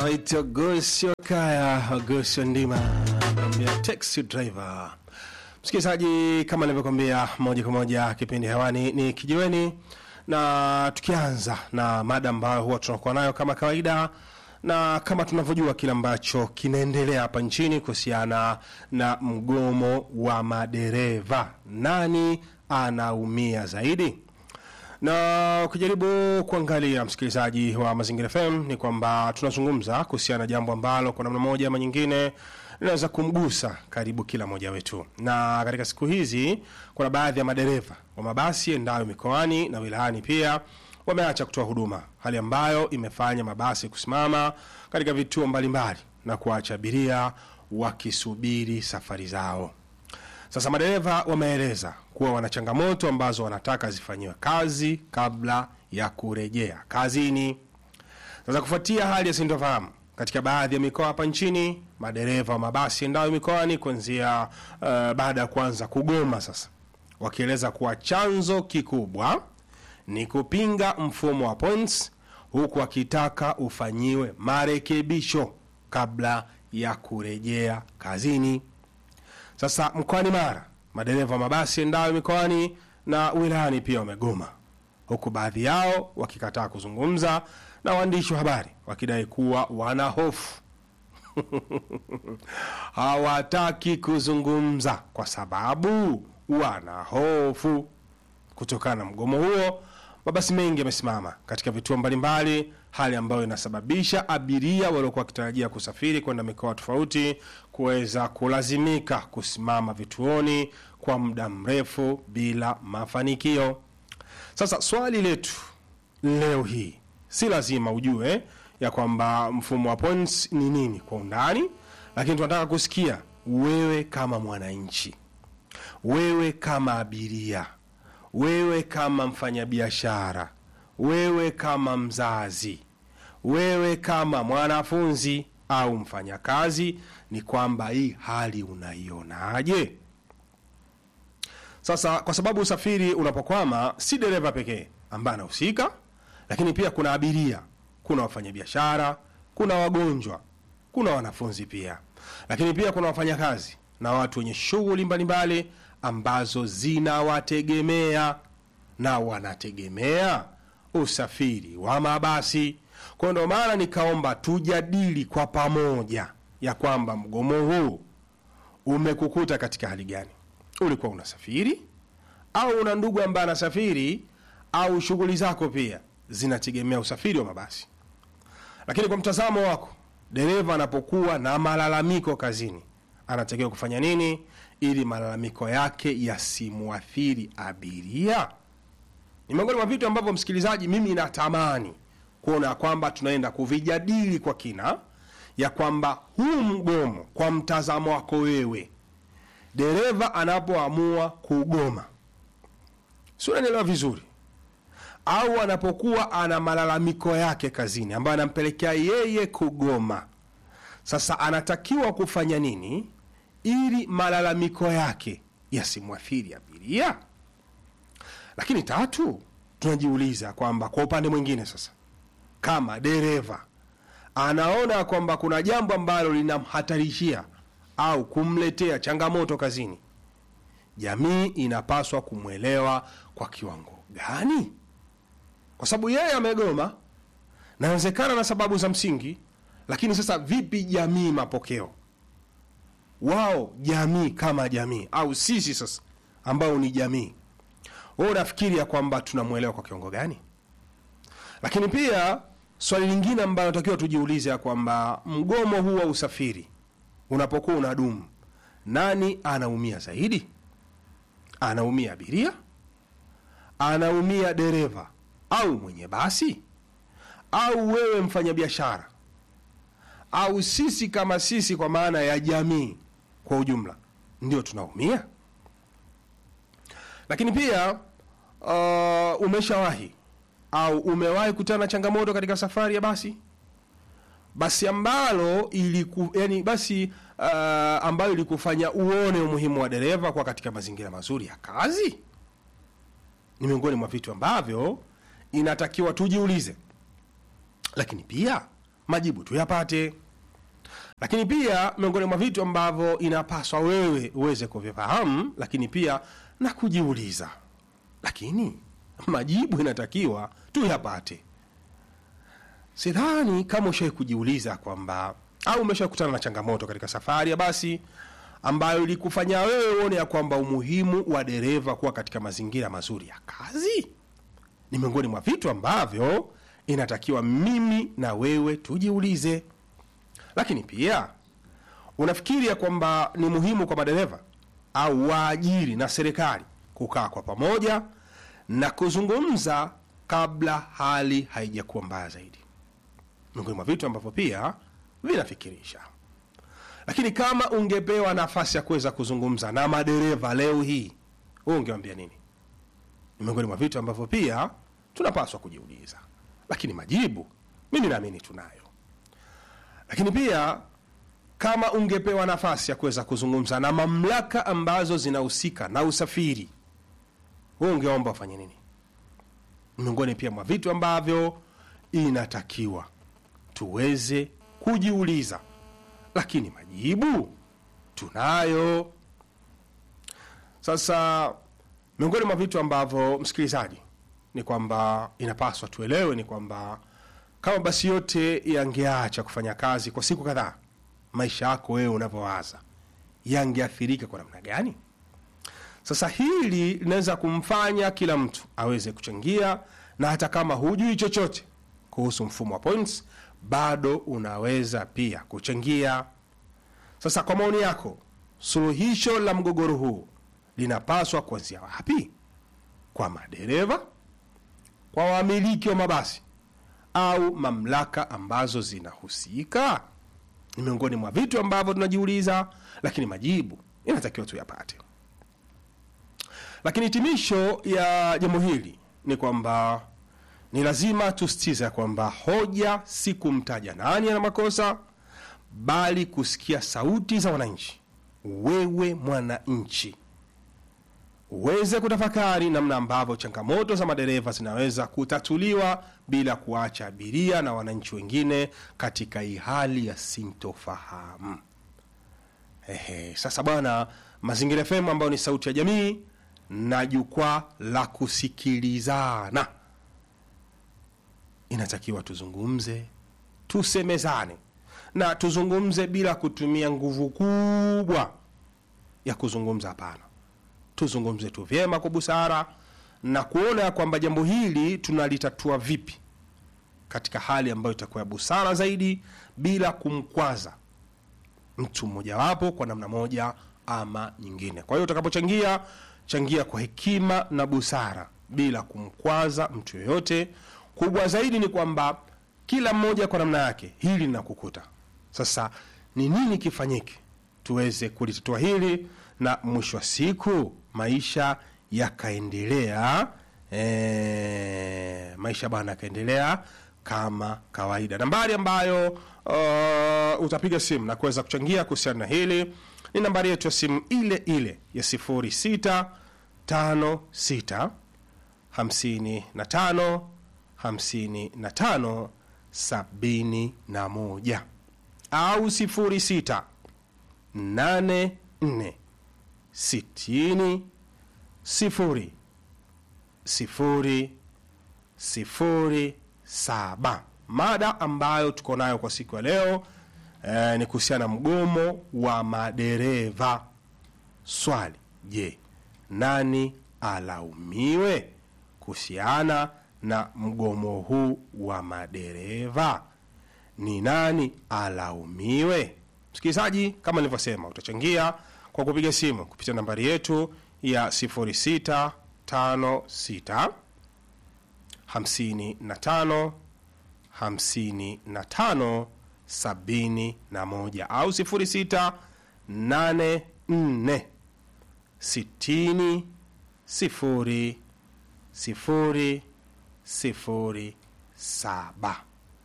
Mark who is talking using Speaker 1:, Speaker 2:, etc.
Speaker 1: Right, Agosio Kaya, Agosio Ndima anakuambia taxi driver. Msikilizaji, kama nilivyokuambia, moja kwa moja kipindi hewani ni kijiweni, na tukianza na mada ambayo huwa tunakuwa nayo kama kawaida na kama tunavyojua kile ambacho kinaendelea hapa nchini kuhusiana na mgomo wa madereva, nani anaumia zaidi? na ukijaribu kuangalia msikilizaji wa Mazingira FM ni kwamba tunazungumza kuhusiana na jambo ambalo kwa namna moja ama nyingine linaweza kumgusa karibu kila mmoja wetu, na katika siku hizi kuna baadhi ya madereva wa mabasi endayo mikoani na wilayani pia wameacha kutoa huduma, hali ambayo imefanya mabasi kusimama katika vituo mbalimbali na kuacha abiria wakisubiri safari zao. Sasa madereva wameeleza kuwa wana changamoto ambazo wanataka zifanyiwe kazi kabla ya kurejea kazini. Sasa kufuatia hali ya sintofahamu katika baadhi ya mikoa hapa nchini, madereva wa mabasi endayo mikoani kuanzia uh, baada ya kuanza kugoma sasa, wakieleza kuwa chanzo kikubwa ni kupinga mfumo wa points, huku wakitaka ufanyiwe marekebisho kabla ya kurejea kazini. Sasa mkoani Mara, madereva wa mabasi endayo mikoani na wilayani pia wamegoma, huku baadhi yao wakikataa kuzungumza na waandishi wa habari wakidai kuwa wana hofu hawataki kuzungumza kwa sababu wana hofu. Kutokana na mgomo huo, mabasi mengi yamesimama katika vituo mbalimbali, hali ambayo inasababisha abiria waliokuwa wakitarajia kusafiri kwenda mikoa tofauti kuweza kulazimika kusimama vituoni kwa muda mrefu bila mafanikio. Sasa swali letu leo hii, si lazima ujue ya kwamba mfumo wa points ni nini kwa undani, lakini tunataka kusikia wewe kama mwananchi, wewe kama abiria wewe kama mfanyabiashara, wewe kama mzazi, wewe kama mwanafunzi au mfanyakazi, ni kwamba hii hali unaionaje? Sasa kwa sababu usafiri unapokwama, si dereva pekee ambaye anahusika, lakini pia kuna abiria, kuna wafanyabiashara, kuna wagonjwa, kuna wanafunzi pia, lakini pia kuna wafanyakazi na watu wenye shughuli mbalimbali ambazo zinawategemea na wanategemea usafiri wa mabasi. Kwa ndo maana nikaomba tujadili kwa pamoja ya kwamba mgomo huu umekukuta katika hali gani. Ulikuwa unasafiri au una ndugu ambaye anasafiri au shughuli zako pia zinategemea usafiri wa mabasi? Lakini kwa mtazamo wako, dereva anapokuwa na malalamiko kazini anatakiwa kufanya nini ili malalamiko yake yasimwathiri abiria? Ni miongoni mwa vitu ambavyo, msikilizaji, mimi natamani kuona kwamba tunaenda kuvijadili kwa kina, ya kwamba huu mgomo, kwa mtazamo wako wewe, dereva anapoamua kugoma, si unanielewa vizuri, au anapokuwa ana malalamiko yake kazini ambayo anampelekea yeye kugoma, sasa anatakiwa kufanya nini ili malalamiko yake yasimwathiri abiria. Lakini tatu, tunajiuliza kwamba kwa upande mwingine sasa, kama dereva anaona kwamba kuna jambo ambalo linamhatarishia au kumletea changamoto kazini, jamii inapaswa kumwelewa kwa kiwango gani? Kwa sababu yeye amegoma, nawezekana na sababu za msingi, lakini sasa vipi jamii mapokeo wao jamii kama jamii au sisi sasa ambao ni jamii, wewe unafikiri ya kwamba tunamwelewa kwa kiwango gani? Lakini pia swali lingine ambalo natakiwa tujiulize ya kwamba mgomo huu wa usafiri unapokuwa unadumu, nani anaumia zaidi? Anaumia abiria? Anaumia dereva au mwenye basi au wewe mfanyabiashara au sisi kama sisi, kwa maana ya jamii kwa ujumla, ndio tunaumia. Lakini pia uh, umeshawahi au umewahi kutana na changamoto katika safari ya basi, basi ambalo iliku, yani basi uh, ambayo ilikufanya uone umuhimu wa dereva kwa katika mazingira mazuri ya kazi? Ni miongoni mwa vitu ambavyo inatakiwa tujiulize, lakini pia majibu tuyapate. Lakini pia miongoni mwa vitu ambavyo inapaswa wewe uweze kuvifahamu, lakini pia na kujiuliza, lakini majibu inatakiwa tuyapate. Sidhani kama ushawai kujiuliza kwamba au umesha kukutana na changamoto katika safari ya basi ambayo ilikufanya wewe uone ya kwamba umuhimu wa dereva kuwa katika mazingira mazuri ya kazi ni miongoni mwa vitu ambavyo inatakiwa mimi na wewe tujiulize. Lakini pia unafikiri ya kwamba ni muhimu kwa madereva au waajiri na serikali kukaa kwa pamoja na kuzungumza kabla hali haijakuwa mbaya zaidi, miongoni mwa vitu ambavyo pia vinafikirisha. Lakini kama ungepewa nafasi ya kuweza kuzungumza na madereva leo hii, wewe ungewambia nini? Ni miongoni mwa vitu ambavyo pia tunapaswa kujiuliza, lakini majibu mimi naamini tunayo. Lakini pia kama ungepewa nafasi ya kuweza kuzungumza na mamlaka ambazo zinahusika na usafiri, wewe ungeomba ufanye nini? Ni miongoni pia mwa vitu ambavyo inatakiwa tuweze kujiuliza, lakini majibu tunayo. Sasa miongoni mwa vitu ambavyo msikilizaji, ni kwamba inapaswa tuelewe ni kwamba kama basi yote yangeacha kufanya kazi kwa siku kadhaa, maisha yako wewe unavyowaza yangeathirika kwa namna gani? Sasa hili linaweza kumfanya kila mtu aweze kuchangia, na hata kama hujui chochote kuhusu mfumo wa points, bado unaweza pia kuchangia. Sasa kwa maoni yako, suluhisho la mgogoro huu linapaswa kuanzia wapi? Kwa madereva, kwa wamiliki wa mabasi au mamlaka ambazo zinahusika? Ni miongoni mwa vitu ambavyo tunajiuliza, lakini majibu inatakiwa tuyapate. Lakini hitimisho ya jambo hili ni kwamba ni lazima tusitiza kwamba hoja si kumtaja nani ana makosa, bali kusikia sauti za wananchi. Wewe mwananchi uweze kutafakari namna ambavyo changamoto za madereva zinaweza kutatuliwa bila kuacha abiria na wananchi wengine katika hii hali ya sintofahamu. Ehe, sasa bwana, Mazingira FM ambayo ni sauti ya jamii na jukwaa la kusikilizana, inatakiwa tuzungumze, tusemezane na tuzungumze bila kutumia nguvu kubwa ya kuzungumza. Hapana, tuzungumze tu vyema kwa busara na kuona ya kwamba jambo hili tunalitatua vipi katika hali ambayo itakuwa ya busara zaidi bila kumkwaza mtu mmojawapo kwa namna moja ama nyingine. Kwa hiyo utakapochangia, changia kwa hekima na busara bila kumkwaza mtu yoyote. Kubwa zaidi ni kwamba kila mmoja kwa namna yake hili linakukuta. Sasa ni nini kifanyike tuweze kulitatua hili na mwisho wa siku maisha yakaendelea, e, maisha bana yakaendelea kama kawaida. Nambari ambayo uh, utapiga simu na kuweza kuchangia kuhusiana na hili ni nambari yetu ya simu ile ile ya 0656 55 55 71 au 06 84 60 sifuri sifuri sifuri saba. Mada ambayo tuko nayo kwa siku ya leo eh, ni kuhusiana na mgomo wa madereva. Swali, je, nani alaumiwe kuhusiana na mgomo huu wa madereva? Ni nani alaumiwe? Msikilizaji, kama nilivyosema, utachangia kwa kupiga simu kupitia nambari yetu ya 0656 55 55 71 au 06 84 60 0 0 0 7.